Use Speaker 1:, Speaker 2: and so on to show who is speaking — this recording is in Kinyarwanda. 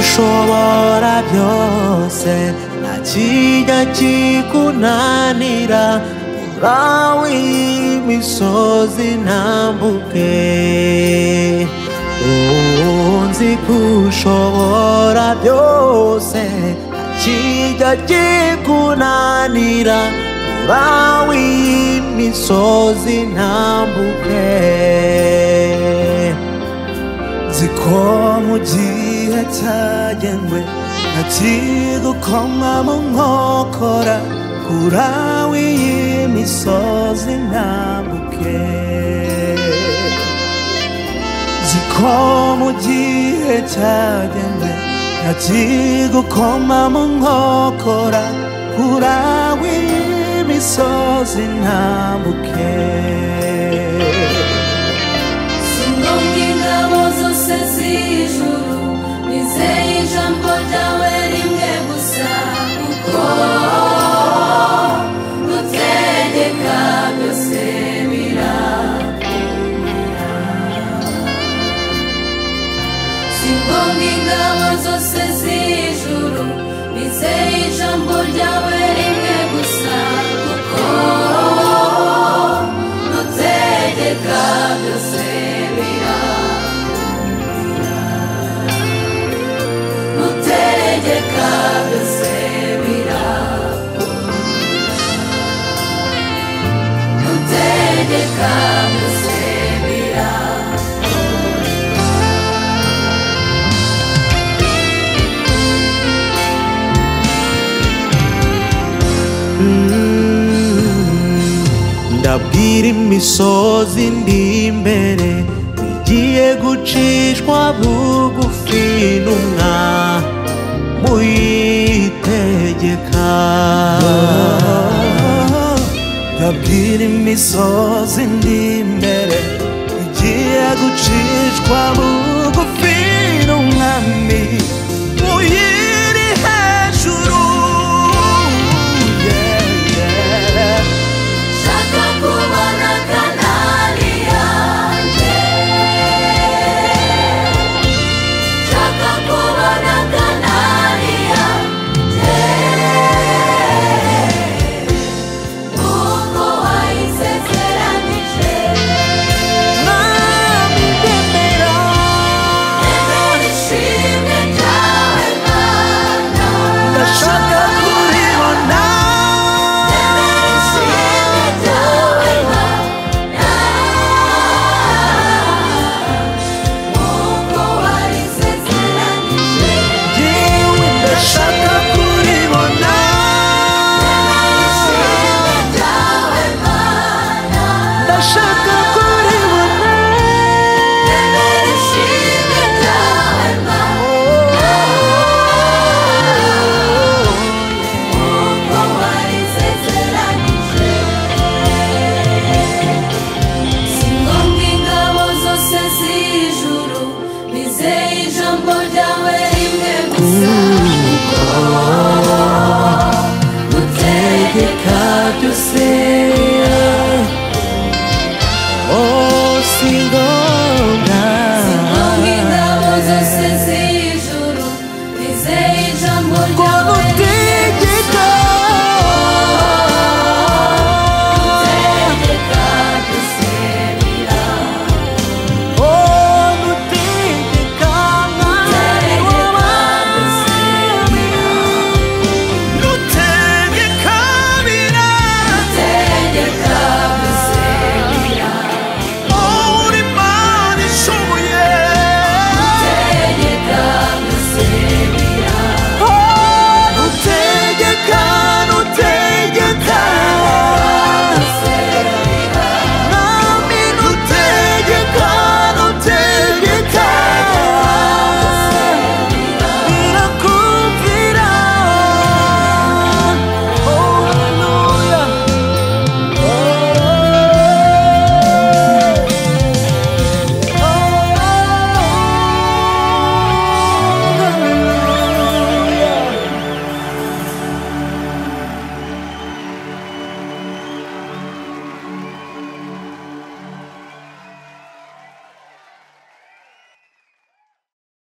Speaker 1: ushobora byose nta kijya kikunanira urawe imisozi ntambuke ubu nzi ko ushobora byose nta kijya kikunanira urawe imisozi ntambuke nzi ko mu gihe cyagenwe ntakigukomamo nkokora kurawe iyi misozi ntambuke nzi ko mu gihe cyagenwe ntakigukomamo nkokora kurawe iyi misozi ntambuke
Speaker 2: Sinumva ingabo zose z'ijuru nizeye ijambo ryawe rimwe gusa kuko utegeka byose birakomera Sinumva ingabo zose z'ijuru nizeye ijambo ryawe rimwe gusa kuko utegeka byose birakomera utegeka byose birakomera utegeka byose birakomera
Speaker 1: ndabwira imisozi ndi imbere igiye gucishwa bugufi n'umwa muyitegeka ndabwira imisozi ndi imbere igiye gucishwa bugufi